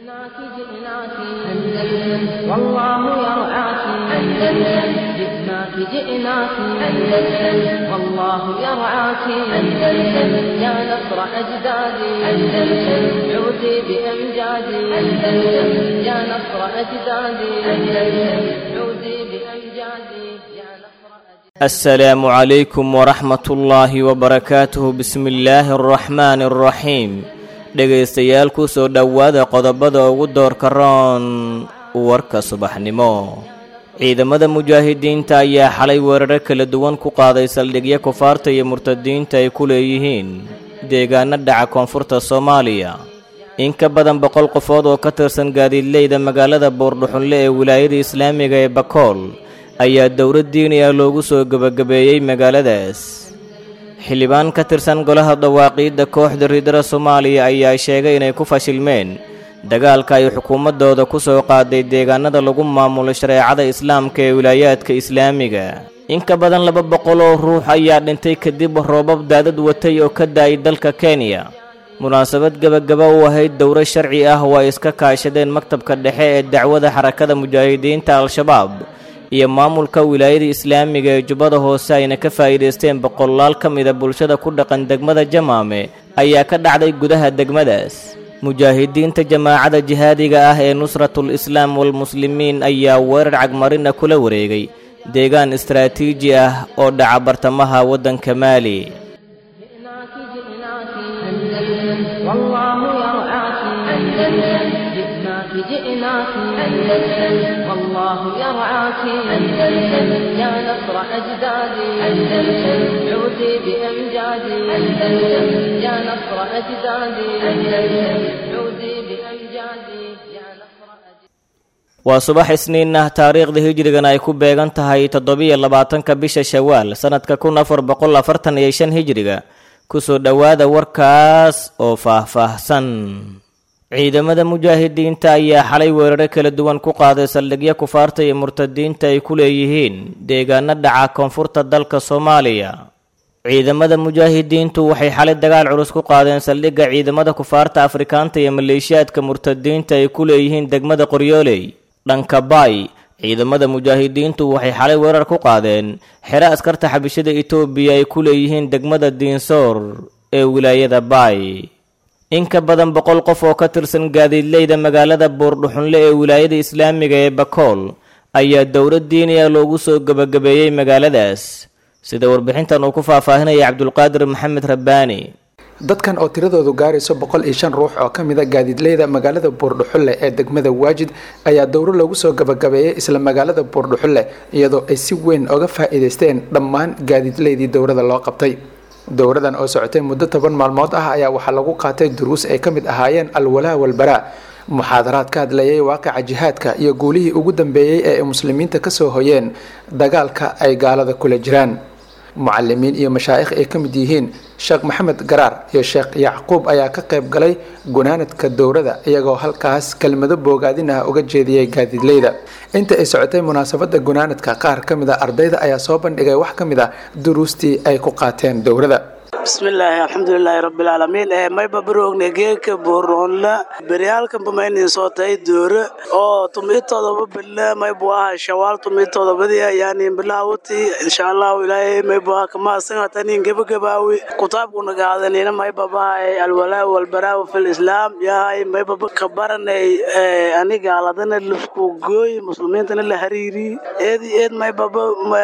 جئناك جئناك أندلس والله يرعاك أندلس جئناك جئناك أندلس والله يرعاك أندلس يا نصر أجدادي أندلس عودي بأمجادي أندلس يا نصر أجدادي أندلس عودي بأمجادي يا نصر أجدادي السلام عليكم ورحمة الله وبركاته بسم الله الرحمن الرحيم dhegaystayaal ku soo dhowaada qodobada ugu doorka roon warka subaxnimo ciidamada mujaahidiinta ayaa xalay weeraro kala duwan ku qaaday saldhigyo kufaarta iyo murtadiinta ay ku leeyihiin deegaano dhaca koonfurta soomaaliya in ka badan boqol qofood oo ka tirsan gaadiidleyda magaalada boordhuxunle ee wilaayada islaamiga ee bakool ayaa dowlad diiniya loogu soo gebagabeeyey magaaladaas xildhibaan ka tirsan golaha dawaaqiidda kooxda riidara soomaaliya ayaa sheegay inay ku fashilmeen dagaalka ay xukuumaddooda ku soo qaaday deegaanada lagu maamulo shareecada islaamka ee wilaayaadka islaamiga in ka badan laba boqol oo ruux ayaa dhintay kadib roobab daadad watay oo ka daayay dalka kenya munaasabad gebagaba u ahayd dowro sharci ah oo ay iska kaashadeen maktabka dhexe ee dacwada xarakada mujaahidiinta al-shabaab iyo maamulka wilaayada islaamiga ee jubbada hoose ayna ka faa'iidaysteen boqolaal ka mida bulshada ku dhaqan degmada jamaame ayaa ka dhacday gudaha degmadaas mujaahidiinta jamaacada jihaadiga ah ee nusratul islaam walmuslimiin ayaa weerar cagmarina kula wareegay deegaan istaraatiiji ah oo dhaca bartamaha waddanka maali جئناك جئناك أندلس والله يرعاك أندلس جئناك جئناك أندلس والله يرعاك أندلس يا نصر أجدادي أندلس عودي بأمجادي أندلس يا نصر أجدادي أندلس عودي بأمجادي يا نصر أجدادي waa subax isniin ah taariikhda hijrigana ay ku beegan tahay toddobiyo labaatanka bisha shawaal sannadka kun afar boqol afartan iyo shan hijriga kusoo dhowaada warkaas oo faah-faahsan ciidamada mujaahidiinta ayaa xalay weeraro kala duwan ku qaaday saldhigyo kufaarta iyo murtadiinta ay ku leeyihiin deegaano dhaca koonfurta dalka soomaaliya ciidamada mujaahidiintu waxay xalay dagaal culus ku qaadeen saldhigga ciidamada kufaarta afrikaanta iyo maleeshiyaadka murtadiinta ay ku leeyihiin degmada qoryooley dhanka baay ciidamada mujaahidiintu waxay xalay weerar ku qaadeen xero askarta xabishada etoobiya ay ku leeyihiin degmada diinsoor ee wilaayada baay in ka badan boqol qof oo ka tirsan gaadiidleyda magaalada buurdhuxunle ee wilaayada islaamiga ee bakool ayaa dowlad diiniya loogu soo gebagabeeyey magaaladaas sida warbixintan uu ku faahfaahinaya cabdulqaadir maxamed rabbaani dadkan oo tiradoodu gaarayso boqol iyo shan ruux oo ka mid a gaadiidleyda magaalada buurdhuxulle ee degmada waajid ayaa dowro lagu soo gabagabeeyey isla magaalada buurdhuxulle iyadoo ay si weyn oga faa'iidaysteen dhammaan gaadiidleydii dowrada loo qabtay dowradan oo socotay muddo toban maalmood ah ayaa waxaa lagu qaatay duruus ay ka mid ahaayeen alwalaa walbaraa muxaadaraad ka hadlayay waaqica jihaadka iyo guulihii ugu dambeeyey ee ay muslimiinta kasoo hoyeen dagaalka ay gaalada kula jiraan mucalimiin iyo mashaa'ikh ay ka mid yihiin sheekh maxamed garaar iyo sheekh yacquub ayaa ka qayb galay gunaanadka dowrada iyagoo halkaas kelmado boogaadin ah uga jeediyey gaadiidleyda inta ay socotay munaasabada gunaanadka qaar ka mid a ardayda ayaa soo bandhigay wax ka mid a duruustii ay ku qaateen dowrada bismillaahi alxamdulilaahi rabbilcaalamiin ee mayba baroogne geeka booroonla beryaalkanba maynin soo tahay doore oo tumiitoodaba bille maybu aha shawaal tumiitoodabadiya yani bilaawati insha allahu ilaahay maybu aha kamaasanatanin gebagabaawi kutaabkuna gaadanina maybabahay alwalaa walbaraaw fil islaam yahay maybaba kabaranay ani gaaladana lafku gooy muslimiintana la hariiri eedi eed maybaba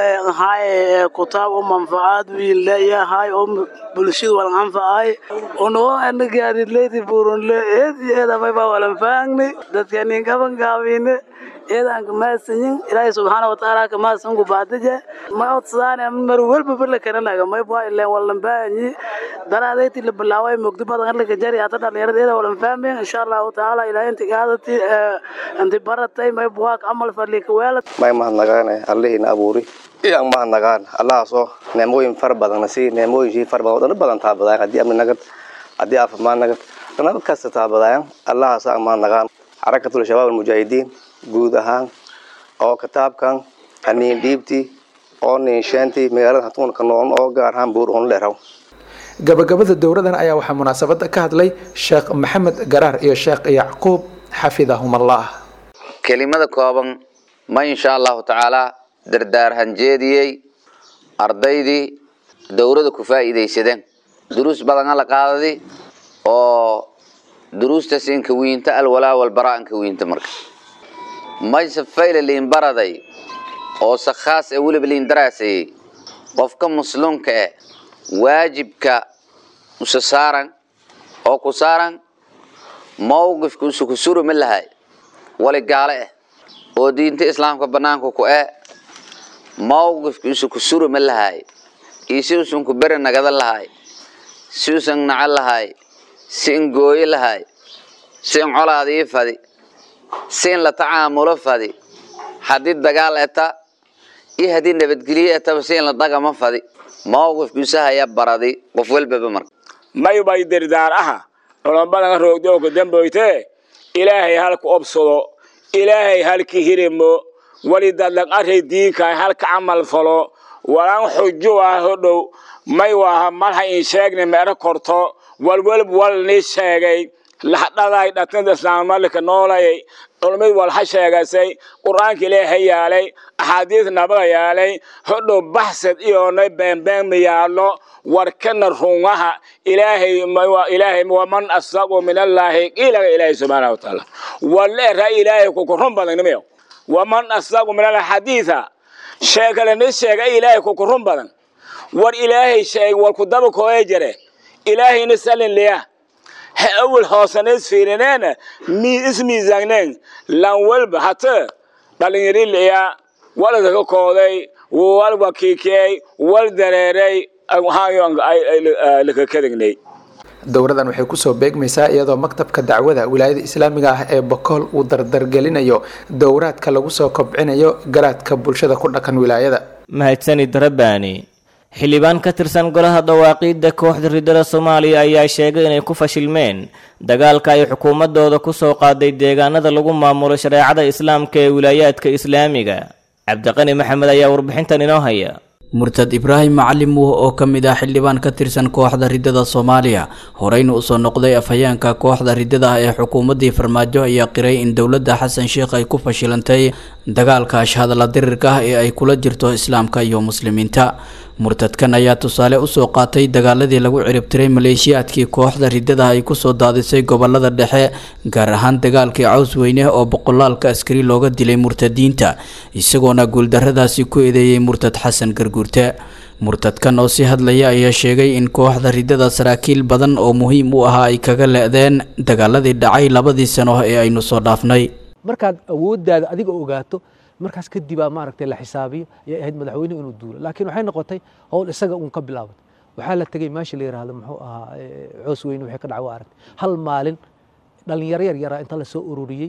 hay kutaab u manfacaad wiinle yahay oo bulshadu walan anfacay unoo ana gaadidleydi buurunle eedi eeda mayba walan faangni dadkanin kaban gaabine eedaan kamaasanyin ilaahay subxaana watacaala kamaasan ku baadije ma odsadaan mar walba bala kananaga mayba ileen walan baahanyi dalaadayti la bilaaway mugdi badan halka jari hata dhalinyarada eeda walan fahmeen insha allahu tacaala ilaahay inti gaadati inti baratay mayba waa camal fadli kaweelad may mahadnagaane allihiina abuuri iyaan mahadnagaan allahaasoo neemooyin fara badanna sii neemooyinkii fara badan oo dhan badan taabadaayan haddii amni nagad haddii caafimaad nagad dhanaba kasta taabadaayan allahaasa aan mahadnagaan xarakatul shabaab almujaahidiin guud ahaan oo kitaabkan aniin dhiibtii oo niinsheantii magaalada hatuunka noon oo gaar ahaan buur oon dheeraw gabagabada dowradan ayaa waxaa munaasabada ka hadlay sheekh maxamed garaar iyo sheekh yacquub xafidahum allah kelimada kooban ma insha allahu tacaala dardaarhan jeediyey ardaydii dowlada ku faa'iidaysadeen duruus badana la qaadadi oo duruustaas inka wiinta alwalaa walbaraa inka wiinta marka mayse fayle liin baraday oo se khaas ee weliba liin daraasayey qofka muslimka eh waajibka usa saaran oo ku saaran mawqifka usa ku suri ma lahay wali gaale eh oo diinta islaamka banaanka ku eh mawqifka usa ku suri ma lahay iyo si usan ku beri nagada lahay si usan naco lahay si in gooyo lahay si in colaadii fadi si in la tacaamulo fadi haddii dagaal eta iyo haddii nabadgelyo etaba si in la dhagama fadi mawqifkiisa haya baradi qof walbaba marka maybay dirdaar aha nolombadanga roogdooka damboyte ilaahay halka obsado ilaahay halka hirimo wali dadlag array diinkaay halka camal falo walaan xujo ah hodhow may waaha malha in sheegne meero korto walwalb wal ni sheegay lahdhaday dhatnada islaammalika noolayay dhulmid walha sheegasay qur-aanka ilaahay yaalay axaadiis nabada yaalay hodhow baxsad iyoonay beenbeenma yaallo warkana rungaha ilaahay ilaahay waman asdaqu min allaahi qiilaga ilaahay subxaana wa tacaala waleera ilaahay kuku run badan nimiyo waman asdaqu min allahi xadiisa sheekale ni sheega ilaahay kuku run badan war ilaahay sheeg war ku daba kooye jare ilaahayna salin liya ha awal hoosaneys fiirineena mi ismiisaaneen lan walba hata dhalinyari liya walada ka kooday wal wakiikiyey wal dareeray lakakadagnay dowradan waxay kusoo beegmaysaa iyadoo maktabka dacwada wilaayada islaamiga ah ee bokool uu dardargelinayo dowraadka lagu soo kobcinayo garaadka bulshada ku dhaqan wilaayada mahadsanid rabbaani xildhibaan ka tirsan golaha dawaaqiidda kooxda riddada soomaaliya ayaa sheegay inay ku fashilmeen dagaalka ay xukuumadooda ku soo qaaday deegaanada lagu maamulo shareecada islaamka ee wilaayaadka islaamiga cabdiqani maxamed ayaa warbixintan inoo haya murtad ibraahim macalim wuh oo ka mid ah xildhibaan ka tirsan kooxda riddada soomaaliya horeyna usoo noqday afhayeenka kooxda riddada ah ee xukuumaddii farmaajo ayaa qiray in dowladda xasan sheikh ay ku fashilantay dagaalka ashhadala dirirka ah ee ay kula jirto islaamka iyo muslimiinta murtadkan ayaa tusaale usoo qaatay dagaaladii lagu ciribtiray maleeshiyaadkii kooxda riddada ay kusoo daadisay gobolada dhexe gaar ahaan dagaalkii caws weyne oo boqolaalka askari looga dilay murtadiinta isagoona guuldarradaasi ku eedeeyey murtad xasan garguurte murtadkan oo si hadlaya ayaa sheegay in kooxda riddada saraakiil badan oo muhiim u ahaa ay kaga le-deen dagaaladii dhacay labadii sano ee aynu soo dhaafnay markaad awooddaada adiga ogaato markaas kadibaa maaragtay la xisaabiyo ayay ahayd madaxweynuhu inuu duulo laakiin waxay noqotay howl isaga uun ka bilaabatay waxaa la tegey meesha la yidhaahdo muxuu ahaa coos weyne waxay ka dhacay waa aragtay hal maalin dhalinyaro yar yaraa inta la soo ururiyey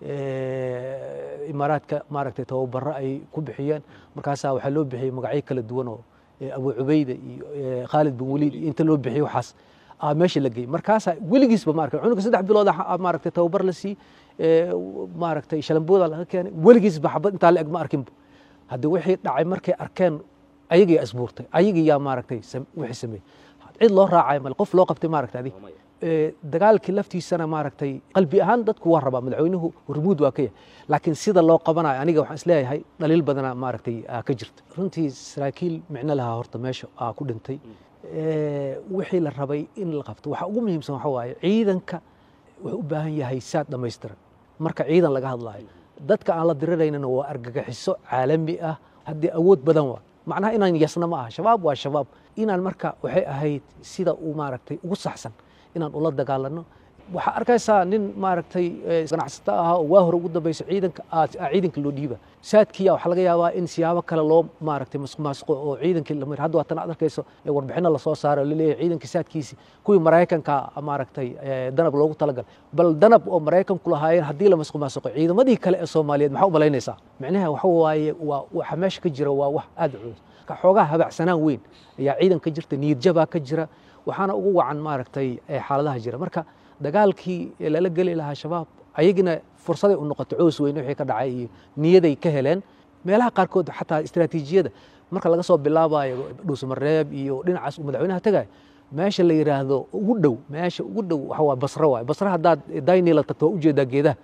imaaraadka maaragtay tababaro ay ku bixiyeen markaasaa waxaa loo bixiyey magacyo kala duwan oo abu cubayda iyo khaalid bin waliid iyo inta loo bixiyey waxaas aa meesha la geeyey markaasaa weligiisba maaragtay cunuga saddex bilood maaragtay tababar la siiyey maaragtay shalambooda laga keenay weligiisba xabad intaa la eg ma arkinba haddii wixii dhacay markay arkeen ayagii asbuurtay ayagii yaa maaragtay wixii sameeyey cid loo raacay male qof loo qabtay maaragtay adig dagaalkii laftiisana maaragtay qalbi ahaan dadku waa rabaa madaxweynuhu hormuud waa ka yahay laakiin sida loo qabanayo aniga waxaan isleeyahay dhaliil badana maaragtay ka jirta runtii saraakiil micno lahaa horta meesha aa ku dhintay wixii la rabay in la qabto waxa ugu muhiimsan waxa waaye ciidanka wuxuu u baahan yahay saad dhammaystiran marka ciidan laga hadlaayo dadka aan la diriraynana waa argagaxiso caalami ah haddii awood badan waa macnaha inaan yasna ma aha shabaab waa shabaab inaan marka waxay ahayd sida uu maaragtay ugu saxsan inaan ula dagaalano waxaa arkaysaa nin maaragtay ganacsato ahaa oo waa hore ugu dambaysa ciidanka ciidanka loo dhiiba saadkiya waxaa laga yaabaa in siyaabo kale loo maaragtay masuqmaasuqo oo ciidankii lamir hadda waatan aad arkayso warbixino lasoo saaro laleeyahay ciidanka saadkiisi kuwii maraykanka maaragtay danab loogu talagal bal danab oo maraykanku lahaayeen haddii la masuqmaasuqo ciidamadii kale ee soomaaliyeed maxaa u malaynaysaa micnaha waxa waaye waa waxa meesha ka jira waa wax aad u culus xoogaha habacsanaan weyn ayaa ciidan ka jirta niyadjabaa ka jira waxaana ugu wacan maaragtay xaaladaha jira marka dagaalkii lala geli lahaa shabaab ayagina fursaday u noqotay coos weyne wixii ka dhacay iyo niyaday ka heleen meelaha qaarkood xataa istiraatiijiyada marka laga soo bilaabayo dhuusamareeb iyo dhinacaas uu madaxweynaha tagayo meesha la yidhaahdo ugu dhow meesha ugu dhow waxa waa basro waay basro haddaad daynila tagto waa ujeedaa geedaha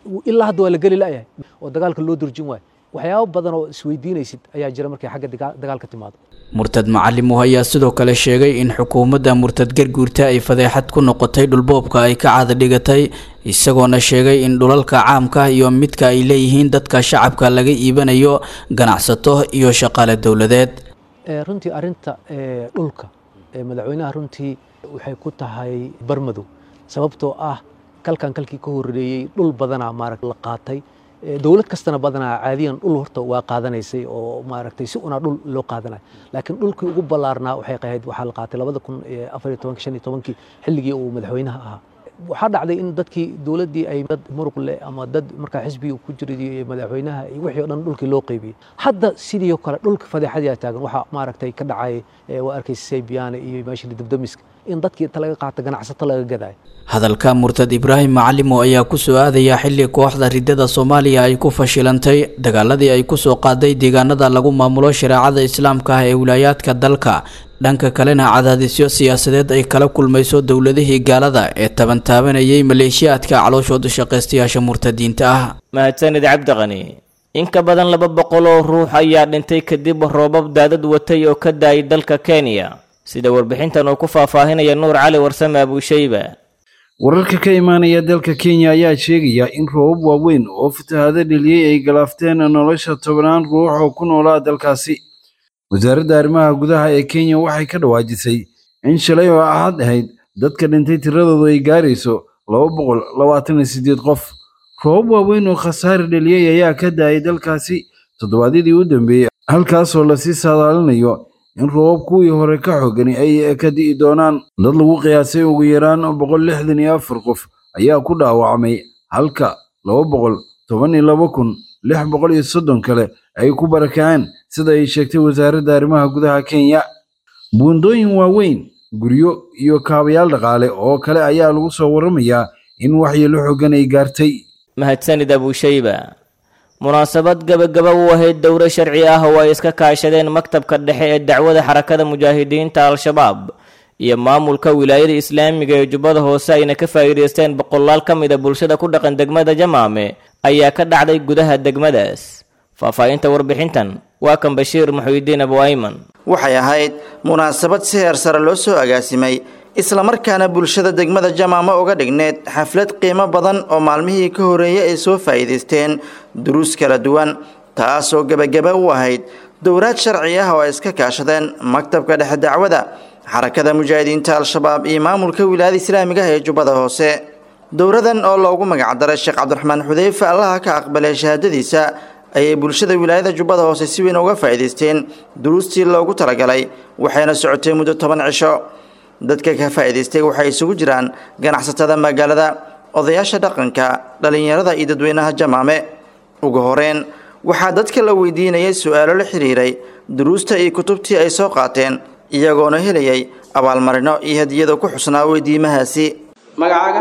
ilaa hadda waa la geli la'yahay oo dagaalka loo durjin waayo waxyaabo badan oo isweydiinaysid ayaa jira markay xagga dagaalka timaado murtad macalimuh ayaa sidoo kale sheegay in xukuumadda murtad garguurta ay fadeexad ku noqotay dhulboobka ay ka caada dhigatay isagoona sheegay in dhulalka caamka iyo midka ay leeyihiin dadka shacabka laga iibanayo ganacsato iyo shaqaale dowladeed runtii arinta dhulka madaxweynaha runtii waxay ku tahay barmadow sababtoo ah kalkan kalkii ka horeeyey dhul badanaa maaragta la qaatay dowlad kastana badanaa caadiyan dhul horta waa qaadanaysay oo maaragtay si unaa dhul loo qaadanayo laakiin dhulkii ugu ballaarnaa waxay ahayd waxaa la qaatay labada kun afar iyo tobanki shan iyo tobankii xilligii uu madaxweynaha ahaa waxaa dhacday in dadkii dowladdii ay dad muruq leh ama dad markaa xisbiga ku jiray madaxweynaha iyo wixii o dhan dhulkii loo qaybiyey hadda sidii oo kale dhulka fadeexadaa taagan waxaa maaragtay ka dhacay waa arkaysa saybiyaana iyo meeshii dibdamiska in dadkii inta laga qaato ganacsato laga gadayo hadalka murtad ibraahim macalimo ayaa ku soo aadaya xilli kooxda ridada soomaaliya ay ku fashilantay dagaaladii ay ku soo qaaday deegaanada lagu maamulo shareecada islaamka ah ee wilaayaadka dalka dhanka kalena cadaadisyo siyaasadeed ay kala kulmayso dowladihii gaalada ee tabantaabanayay maleeshiyaadka calooshooda shaqaystayaasha murtadiinta ah mahadsanid cabdiqani in ka badan laba boqol oo ruux ayaa dhintay kadib roobab daadad watay oo ka daayay dalka kenya sida warbixintan uu ku faahfaahinaya nuur cali warsame abuushayba wararka ka imaanaya dalka kenya ayaa sheegaya in roobab waaweyn oo fatahaado dheliyey ay galaafteen nolosha tobannaan ruux oo ku noolaa dalkaasi wasaaradda arrimaha gudaha ee kenya waxay ka dhawaajisay in shalay oo ahad ahayd dadka dhintay tiradoodu ay gaarayso laba boqol labaatan iyo siddeed qof roobab waaweyn oo khasaare dheliyey ayaa ka daayay dalkaasi toddobaadyadii u dambeeyey halkaasoo lasii saadaalinayo in roobab kuwii hore ka xoogani ay ka di'i doonaan dad lagu qiyaasay ugu yaraan boqol lixdan iyo afar qof ayaa ku dhaawacmay halka laba boqol toban iyo laba kun lix boqol iyo soddon kale ay ku barakaceen sida ay sheegtay wasaaradda arrimaha gudaha kenya buundooyin waaweyn guryo iyo kaabayaal dhaqaale oo kale ayaa lagu soo warramayaa in waxyeelo xoogan ay gaartay mahadsanid abuushayba munaasabad gabagaba u ahayd dowro sharci ah oo ay iska kaashadeen maktabka dhexe ee dacwada xarakada mujaahidiinta al-shabaab iyo maamulka wilaayada islaamiga ee jubbada hoose ayna ka faa'iidaysteen boqolaal ka mid a bulshada ku dhaqan degmada jamaame ayaa ka dhacday gudaha degmadaas faahfaahinta warbixintan waa kan bashiir muxuudiin abu ayman waxay ahayd munaasabad si heer sare loo soo agaasimay islamarkaana bulshada degmada jamaama uga dhigneed xaflad qiimo badan oo maalmihii ka horreeyey ay soo faa'iidaysteen duruus kala duwan taasoo gebagaba u ahayd dowraad sharci ah oo ay iska kaashadeen maktabka dhexe dacwada xarakada mujaahidiinta al-shabaab iyo maamulka wilaayada islaamiga ah ee jubbada hoose dowradan oo loogu magacdaray sheekh cabdiraxmaan xudeyfe allaha ka aqbalay shahaadadiisa ayay bulshada wilaayada jubbada hoose si weyn uga faa'iidaysteen duruustii loogu talagalay waxayna socotay muddo toban cisho dadka ka faa'iidaystay waxay isugu jiraan ganacsatada magaalada odayaasha dhaqanka dhallinyarada iyo dadweynaha jamaame ugu horeyn waxaa dadka la weydiinayay su-aalo la xiriiray duruusta iyo kutubtii ay soo qaateen iyagoona helayay abaalmarino iyo hadiyada ku xusnaa weydiimahaasi magacaaga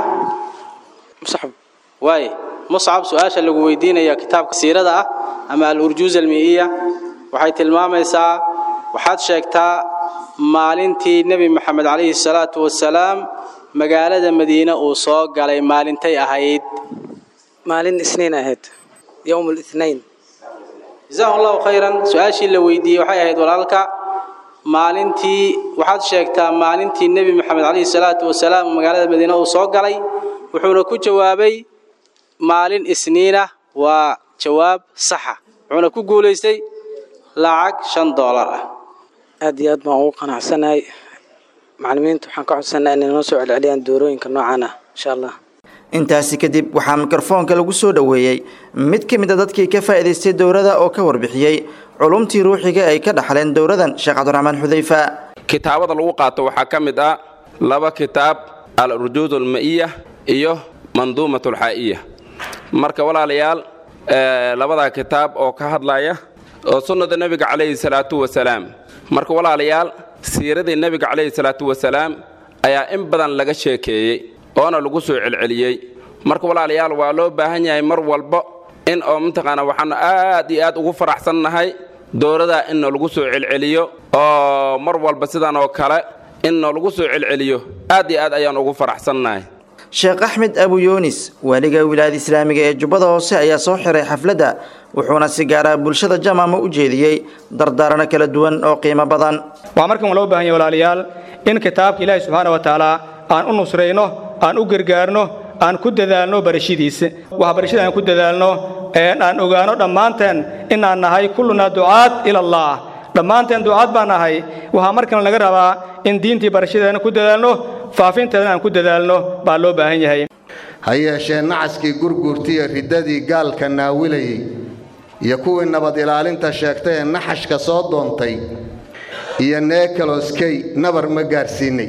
muscab waaye muscab su-aasha lagu weydiinaya kitaabka siirada ah ama al-urjuuz almiiya waxay tilmaamaysaa waxaad sheegtaa maalintii nebi maxamed calayhi salaatu wasalaam magaalada madiine uu soo galay maalintay ahayd maalin isniin ahayd yowm lithnain jazahu allahu khayran su-aashii la weydiiyey waxay ahayd walaalka maalintii waxaad sheegtaa maalintii nebi maxamed calayhi salaatu wasalaam magaalada madiine uu soo galay wuxuuna ku jawaabay maalin isniinah waa jawaab saxa wuxuuna ku guulaystay lacag shan doolar ah aad iyo aad baan ugu qanacsanahay macalimiinta waxaan ka codsanaa inay noo soo celceliyaan doorooyinka noocan ah insha allah intaasi kadib waxaa mikrofoonka lagu soo dhoweeyey mid ka mid a dadkii ka faa'iidaystay dowrada oo ka warbixiyey culumtii ruuxiga ay ka dhaxleen dowradan sheekh cabdiraxmaan xudeyfa kitaabada lagu qaato waxaa ka mid ah laba kitaab al-urjuud alma'iya iyo manduumat alxaa'iya marka walaalayaal labadaa kitaab oo ka hadlaya oo sunnada nebiga calayhi salaatu wasalaam marka walaalayaal siiradii nebiga calayhi salaatu wasalaam ayaa in badan laga sheekeeyey oona lagu soo celceliyey marka walaalayaal waa loo baahan yahay mar walba in oo mataqaana waxaanu aad iyo aad ugu faraxsannahay dowladaa in noolagu soo celceliyo oo mar walba sidan oo kale in noolagu soo celceliyo aad iyo aad ayaan ugu faraxsannahay sheekh axmed abu yuunis waaliga wilaayada islaamiga ee jubbada hoose ayaa soo xiray xafladda wuxuuna si gaara bulshada jamaama u jeediyey dardaarano kala duwan oo qiimo badan waxaa markan loo baahan yahay walaalayaal in kitaabka ilaahi subxaana wa tacaala aan u nusrayno aan u gargaarno aan ku dadaalno barashadiisa waxbarashada aan ku dadaalno aan ogaano dhammaanteen inaan nahay kullunaa ducaad ila allah dhammaanteen ducaad baan nahay waxaa markan laga rabaa in diintii barashadeena ku dadaalno faafinteedana aan ku dadaalno baa loo baahan yahay ha yeeshee nacaskii gurguurtiiyo riddadii gaalka naawilayey iyo kuwii nabad ilaalinta sheegtay ee naxashka soo doontay iyo neekaloskey nabar ma gaarsiinay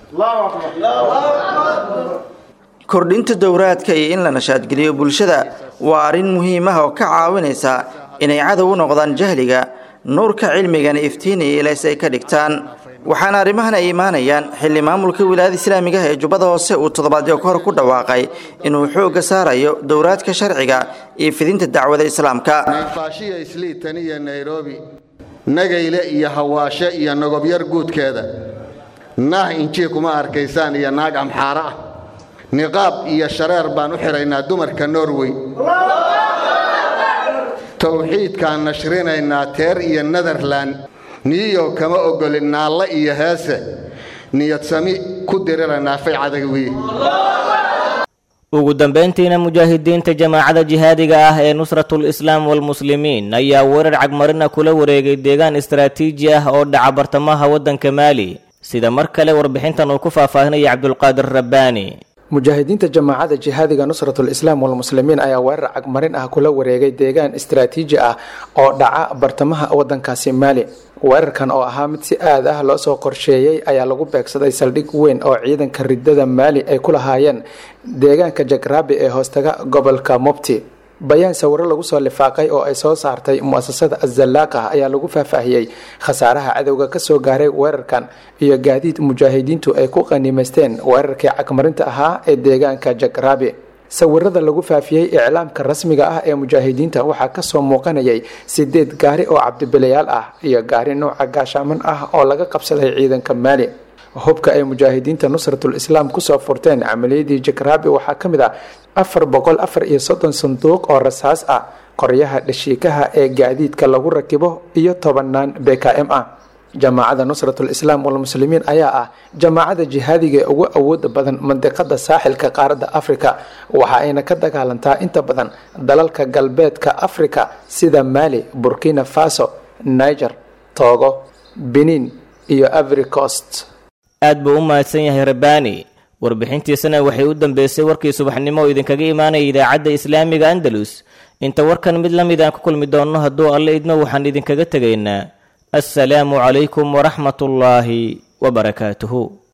kordhinta dowraadka iyo in la nashaadgeliyo bulshada waa arrin muhiim ah oo ka caawinaysa inay cadow u noqdaan jahliga nuurka cilmigana iftiinaya ilays ay ka dhigtaan waxaana arrimahan ay imaanayaan xilli maamulka wilaayada islaamiga ah ee jubbada hoose uu toddobaadyo ka hor ku dhawaaqay inuu xoogga saarayo dowraadka sharciga iyo fidinta dacwada islaamka nayfaashiya isliitan iyo nairobi nagayle iyo hawaashe iyo nogobyar guudkeeda naah injii kuma arkaysaan iyo naag amxaaro ah niqaab iyo shareer baan u xidhaynaa dumarka norway towxiidkaan nashrinaynaa teer iyo netherlan niyo kama ogolin naalle iyo heese niyad sami ku diriraynaa fay cadagwiye ugu dambayntiina mujaahidiinta jamaacada jihaadiga ah ee nusratul islaam walmuslimiin ayaa weerar cagmarina kula wareegay deegaan istaraatiiji ah oo dhaca bartamaha waddanka maali sida mar kale warbixintan uu ku faahfaahinaya cabdulqaadir rabbaani mujaahidiinta jamaacada jihaadiga nusratul islaam walmuslimiin ayaa weerar cagmarin ah kula wareegay deegaan istaraatiiji ah oo dhaca bartamaha wadankaasi maali weerarkan oo ahaa mid si aad ah loo soo qorsheeyey ayaa lagu beegsaday saldhig weyn oo ciidanka ridada maali ay ku lahaayeen deegaanka jagraabi ee hoostaga gobolka mobti bayaan sawiro lagu soo lifaaqay oo ay soo saartay muasasada azalaaqah ayaa lagu faahfaahiyey khasaaraha cadowga kasoo gaaray weerarkan iyo gaadiid mujaahidiintu ay ku qaniimaysteen weerarkii cagmarinta ahaa ee deegaanka jagraabi sawirada lagu faafiyey iclaamka rasmiga ah ee mujaahidiinta waxaa kasoo muuqanayay sideed gaari oo cabdibilayaal ah iyo gaari nuuca gaashaaman ah oo laga qabsaday ciidanka maali hubka ay mujaahidiinta nusratul islaam kusoo furteen camaliyadii jagraabi waxaa ka mid ah afar boqol afar iyo soddon sanduuq oo rasaas ah qoryaha dhashiikaha ee gaadiidka lagu rakibo iyo tobanaan b k m ah jamaacada nusratul islaam walmuslimiin ayaa ah jamaacada jihaadiga ee ugu awooda badan mandiqada saaxilka qaaradda afrika waxa ayna ka dagaalantaa inta badan dalalka galbeedka afrika sida maali burkina faso niger togo benin iyo avery coast aad buu u mahadsan yahay rabbaani warbixintiisana waxay u dambeysay warkii subaxnimo oo idinkaga imaanaya idaacadda islaamiga andalus inta warkan mid la mid aan ku kulmi doonno hadduu alle idmo waxaan idinkaga tegaynaa assalaamu calaykum waraxmatullaahi wabarakaatuhu